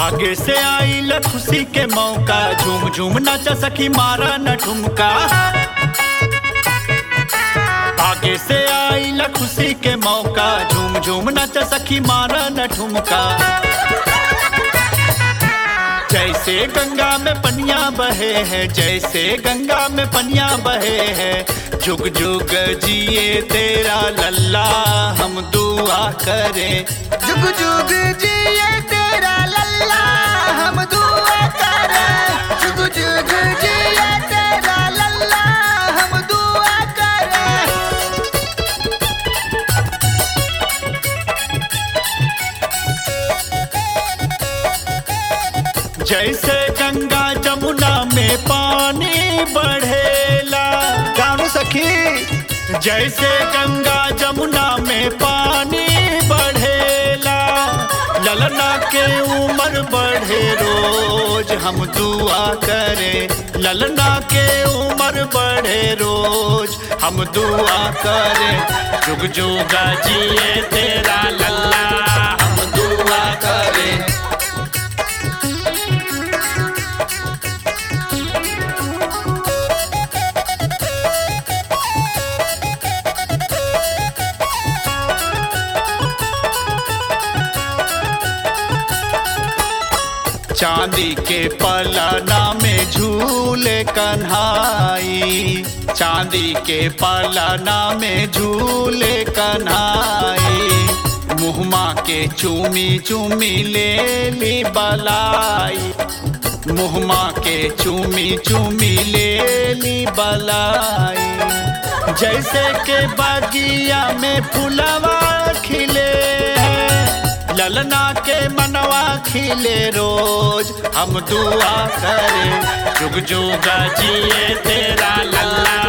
आगे से आइल खुशी के मौका झूम झूम नाचा सखी मारा न ठुमका आगे से आइल खुशी के मौका झूम झूम नाचा सखी मारा न ठुमका जैसे गंगा में पनिया बहे है जैसे गंगा में पनिया बहे है जुग जुग जिए तेरा लल्ला हम दुआ करें जुग जुग जिए तेरा लल्ला हम दुआ करें जुग जुग जिए तेरा लल्ला हम दुआ करें जैसे गंगा जमुना में पानी बढ़ेला गानो सखी जैसे गंगा जमुना में पानी बढ़ेला ललना के उम्र बढ़े रोज हम दुआ करें ललना के उम्र बढ़े रोज हम दुआ करें जुग जुगा जिए तेरा लल्ला हम दुआ करें चांदी के पलना में झूले कन्हाई चांदी के पलना में झूले कन्हाई मुहमा के चूमी चूमी ले ली बलाई मुहमा के चूमी चूमी ले ली बलाई जैसे के बागिया में फुलवा खिले हैं ललना के मनवा खिले रोज हम दुआ करें जुग जुगा जिए तेरा लल्ला